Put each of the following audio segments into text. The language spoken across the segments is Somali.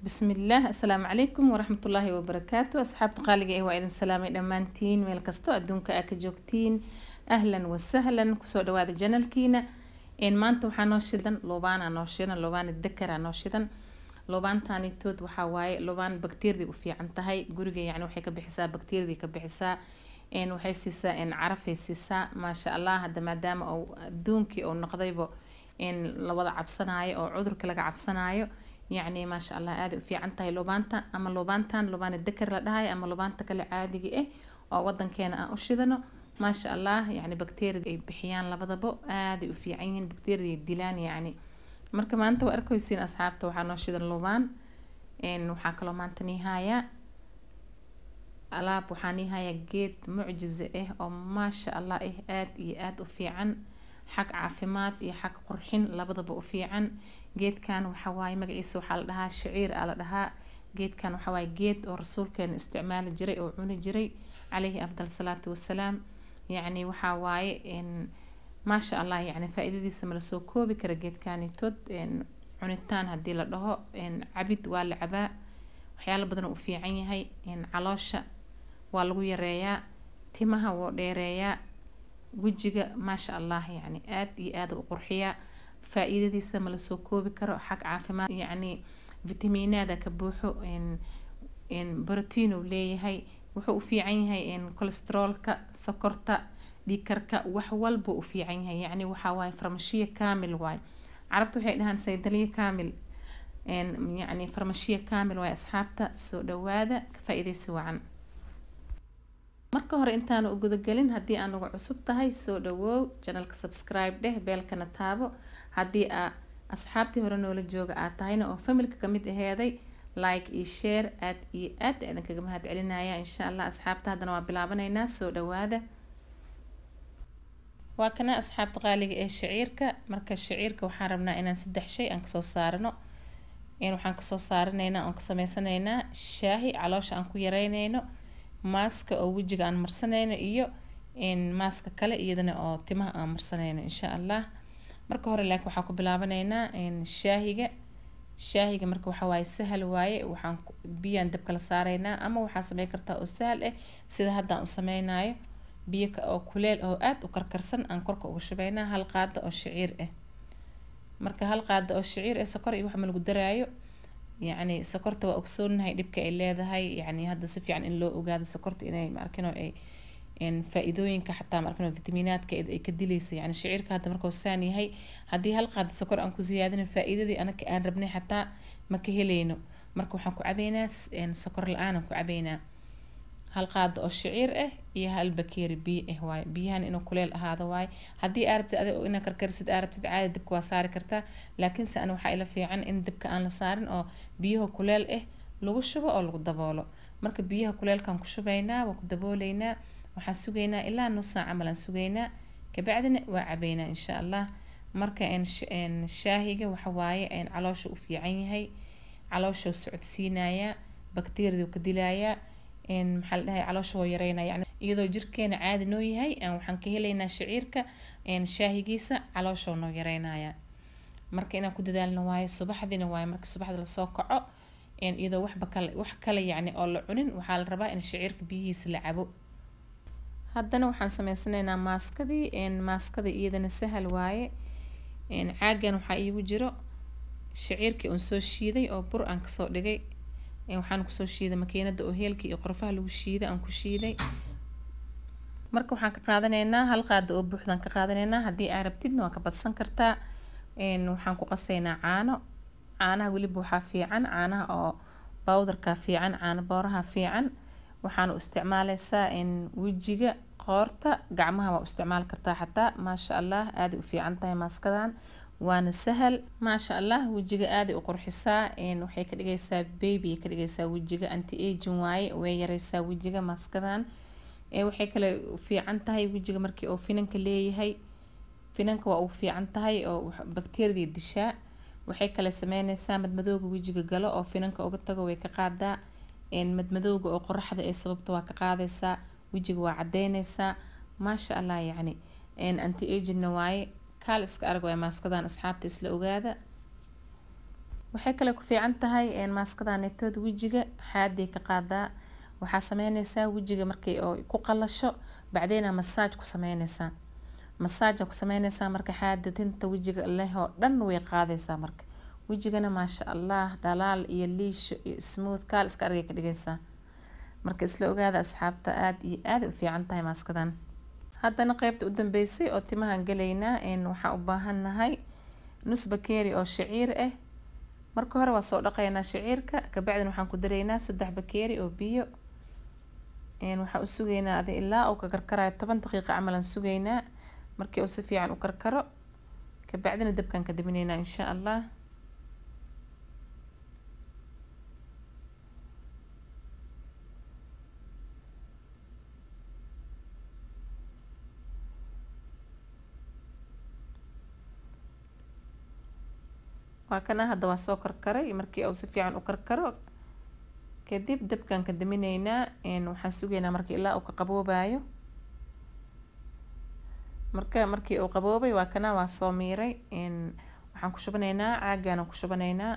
bismillaah assalaamu calaykum waraxmatullaahi wabarakaatu asxaabta qaaliga ee waa idin salaamay dhammaantiin meel kastoo adduunka aa ka joogtiin ahlan wasahlan kusoo dhawaada janalkiina maanta waxaa noo shidan lobaana noo shidan lobaana dakara noo shidan lobaantanitood waxaa waaye lobaan bakteeriyada u fiican tahay guriga yani waxay ka bixisaa bakteeriyada ka bixisaa waxay siisaa carafay siisaa maasha allah hadda maadaama uu adduunkii uu noqdaybo lawada cabsanaayo oo cudurka laga cabsanaayo yacni maasha allah aaday u fiican tahay lobaanta ama lobaantan lobaana dakar la dhahayo ama lobaanta kale caadiga ah oo wadankeena aan u shidano maasha allah yani bakteeriyada ay bixiyaan labadabo aaday u fiican yihiin bakteeriyada dilaan yacni marka maanta waa arkaysiin asxaabta waxaa noo shidan lobaan waxaa kaloo maanta niihayaa alaab waxaa niihayaa geed mucjize ah oo maasha allah ah aada iyo aada u fiican xag caafimaad iyo xag qurxin labadaba u fiican geedkan waxawaaye magaciisa waxaa la dhahaa shaciir aa la dhahaa geedkan waxawaaye geed oo rasuulkeena isticmaali jiray oo cuni jiray calayhi afdal salaatu wasalaam yacni waxaa waaye maasha allah yani faa-iidadiisa mala soo koobi kara geedkanitood cunitaan haddii la dhaho cabid waa la cabaa waxyaalo badan u fiican yahay caloosha waa lagu yareeyaa timaha woo dheereeyaa wejiga maasha allah yani aada iyo aada u qurxiyaa faa-iidadiisa mala soo koobi karo xag caafimaad yacni vitamiinaada ka buuxo brotiin uu leeyahay wuxuu u fiican yahay colesteroolka sokorta dhiikarka wax walba u fiican yahay yacni waxaa waaye farmashiya kaamil waaye carabta waxay dhahaan saydaliya kaamil yacni farmashiya kaamil waaye asxaabta soo dhawaada ka faa-iidaysi wacan marka hore intaana u gudagelin haddii aan uga cusub tahay soo dhawoow janalka subscribe dheh beelkana taabo haddii aa asxaabtii hore noola jooga aad tahayna oo familka kamid aheeday like iyo share aad iyo aad idinkaga mahad celinaya insha allah asxaabta haddana waa bilaabanaynaa soo dhawaada waa kana asxaabta qaaliga ee shaciirka marka shaciirka waxaan rabnaa inaan saddex shay aan kasoo saarano waxaan kasoo saaranaynaa oon ka sameysanaynaa shaahi caloosha aan ku yareynayno maaska oo wejiga aan marsanayno iyo maaska kale iyadana oo timaha aan marsanayno insha allah marka hore laakiin waxaan ku bilaabanaynaa shaahiga shaahiga marka waxaa waaye sahal waaye waxaan biyaan dabka la saaraynaa ama waxaa sameyn kartaa oo sahal ah sida haddaan u sameynayo biyo oo kuleel oo aada u karkarsan aan korka uga shubaynaa hal qaado oo shaciir ah marka hal qaado oo shaciir ah sokor iyo wax ma lagu daraayo yacni sokorta waa ogsoonahay dhibka ay leedahay yacni hadda si fiican in loo ogaado sokorta inay maarkino ay faa-iidooyinka xataa maarkino vitamiinaadka ay ka dilaysa yani shaciirka hadda markuu saan yahay haddii hal qaado sokor aan ku siyaadino faa-iidadii anaka aan rabnay xataa ma ka helayno marka waxaan ku cabaynaa sokor la-aan aan ku cabaynaa hal qaado oo shaciir ah iyo hal bakeeri biyo ah waaye biyahan inuu kuleel ahaado waaye haddii aa rabtid adig inaa karkarisid aa rabtid caadi dabka waa saari kartaa laakiinse ana waxaa ila fiican in dabka aan la saarin oo biyaha kuleel ah lagu shubo oo lagu daboolo marka biyaha kuleelkaan ku shubaynaa waa ku dabooleynaa waxaan sugaynaa ilaa nus saac camal aan sugaynaa kabacdina waa cabaynaa insha allah marka shaahiga waxa waaye caloosha u fiican yahay caloosha socodsiinayaa bakteeriyadu ka dilayaa maxaa la dhahay caloosha waa yareynaya yani iyadoo jirkeena caadi noo yahay waxaan ka helaynaa shaciirka shaahigiisa caloosha noo yareynaya marka inaan ku dadaalno waayo subaxdiina waayo marka subaxda lasoo kaco iyadoo waxba kale wax kale yacni oo la cunin waxaa la rabaa in shaciirka biyihiisa la cabo haddana waxaan sameysanaynaa maaskadii maaskada iyadana sahal waaye caagan waxaa iigu jiro shaciirkii uun soo shiiday oo bur aan kasoo dhigay waxaan kusoo shiiday makiinada oo heelka iyo qorfaha lagu shiiday aan ku shiiday marka waxaan ka qaadanaynaa hal qaado oo buuxdaan ka qaadanaynaa haddii aa rabtidna waa ka badsan kartaa waxaan ku qasaynaa caano caanaha weliba waxaa fiican caanaha oo bowdarka fiican caano booraha fiican waxaan u isticmaaleysaa wejiga qoorta gacmaha waa u isticmaali kartaa xataa maasha allah aaday u fiican tahay maaskadan waana sahal maasha allah wejiga aaday u qurxisaa waxay ka dhigaysaa baby ay ka dhigaysaa wejiga anti agin waaye way yareysaa wejiga maaskadan waxay kale fiican tahay wejiga markii oo finanka leeyahay finanka waa ugu fiican tahay oo bakteeriyada dishaa waxay kale sameyneysaa madmadooga wejiga galo oo finanka uga tago way ka qaadaa madmadooga oo qoraxda ee sababta waa ka qaadaysaa wejiga waa cadeyneysaa maasha allah yacni anti agina waaye kaal iska arag waay maaskadan asxaabta isla ogaada waxay kale ku fiican tahay maaskadaanetood wejiga xaaday ka qaadaa waxaa sameyneysaa wejiga markay oo ku qalasho bacdeyna masaaj ku sameyneysaa masaaja ku sameyneysaa marka xaada tinta wejiga leh oo dhan way qaadaysaa marka wejigana maasha allah dhalaal iyo liisho iyo smooth kaal iska argay ka dhigaysaa marka isla ogaada asxaabta aada iyo aada u fiican tahay maaskadan haddana qeybta u dambeysay oo timahan galaynaa waxaan u baahannahay nus bakeeri oo shaciir ah marka hore waa soo dhaqaynaa shaciirka kabacdina waxaan ku daraynaa saddex bakeeri oo biyo waxaan u sugaynaa adi ilaa uu ka karkarayo toban daqiiqa camalan sugaynaa markii uu si fiican u karkaro kabacdina dabkaan ka daminaynaa insha allah waa kana hadda waa soo karkaray markii uu si fiican u karkaro kadib dabkaan ka daminaynaa waxaan sugaynaa markii ilaa uu ka qaboobayo marka markii uu qaboobay waa kana waa soo miiray waxaan ku shubanaynaa caagaan ku shubanaynaa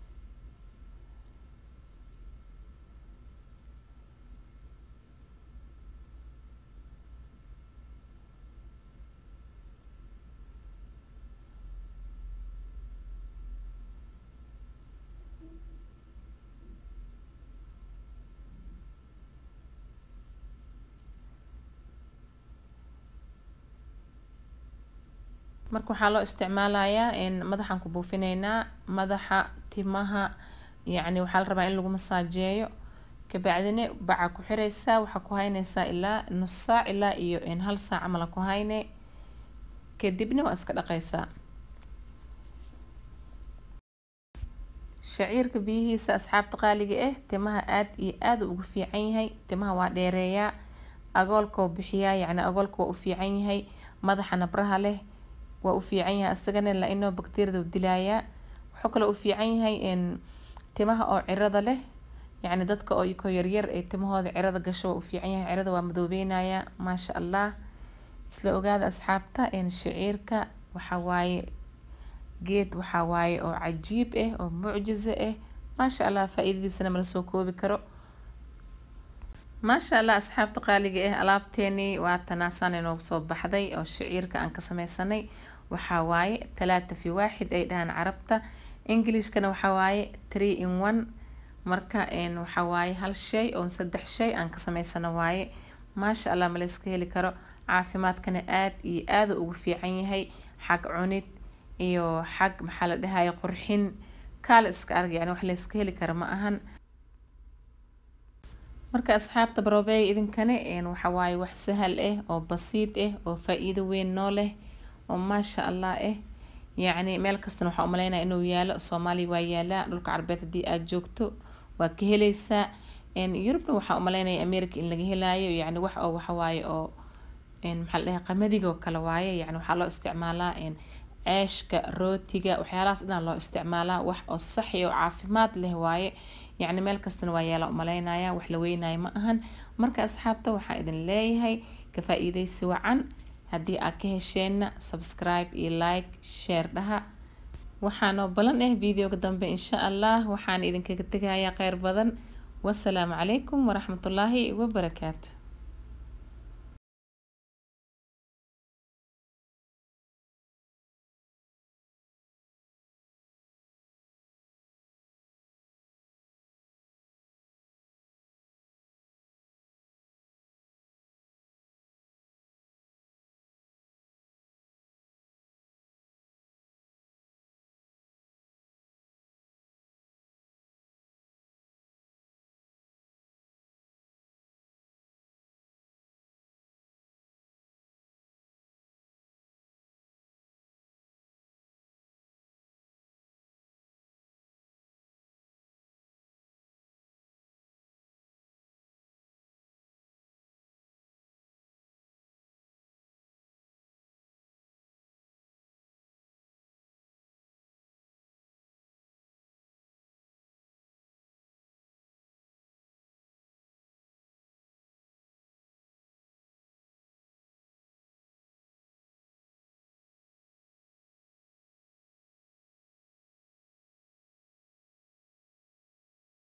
marka waxaa loo isticmaalayaa madaxaan ku buufinaynaa madaxa timaha yacni waxaa la rabaa in lagu masaajeeyo kabacdina baca ku xireysaa waxaa ku hayneysaa ilaa nus saac ilaa iyo hal saac camala ku hayne kadibna waa iska dhaqeysaa shaciirka biyihiisa asxaabta qaaliga ah timaha aada iyo aada ugu fiican yahay timaha waa dheereeyaa agoolka oo bixiyaa yacni agoolka waa u fiican yahay madaxa nabraha leh waa u fiican yahay isagana la-inoo bakteeriyada u dilaayaa wuxuu kaloo u fiican yahay timaha oo cirada leh yacni dadka oo ko yaryar ee timahooda cirada gasho waa u fiican yahay cirada waa madoobeynaya maasha allah isla ogaada asxaabta shaciirka waxaa waaye geed waxaa waaye oo cajiib ah oo mucjizo ah maasha allah faa-iidadiisana mala soo koobi karo maasha allah asxaabta qaaliga ah alaabteeni waa tanaasaan inoogu soo baxday oo shaciirka aan ka sameysanay waxaa waaye talaata fi waaxid ay dhahaan carabta englishkana waxaa waaye three in one marka waxaa waaye hal shay oo saddex shay aan ka sameysano waaye maasha allah ma la iska heli karo caafimaadkana aada iyo aada ugu fiican yahay xag cunid iyo xag maxaa la dhahaye qurxin kaala iska arg yani wax la iska heli karo ma ahan marka asxaabta barobeey idinkane waxa waaye wax sahal ah oo basiid ah oo faa-iido weyn noo leh oo maasha allah ah yacni meel kastana waxaa umaleynaya inuu yaalo soomaaliya waa yaalaa dhulka carbeed haddii aada joogto waa ka heleysaa yurubna waxaa umaleynaya america in laga helaayo yacni wax oo waxawaaye oo maxaa la dhahay qamadigo kale waaye yacni waxaa loo isticmaalaa ceeshka rootiga waxyaalahaas dhan loo isticmaalaa wax oo saxi oo caafimaad leh waaye yacni meel kastana waa yaala umaleynaya wax la weynayo ma ahan marka asxaabta waxaa idin leeyahay ka faa-iideysi wacan haddii aad ka hesheenna subscribe iyo like share dhaha waxaanoo balan ah videoga dambe insha allah waxaan idinkaga tegayaa kheyr badan wasalaamu calaykum waraxmatullaahi wabarakaatu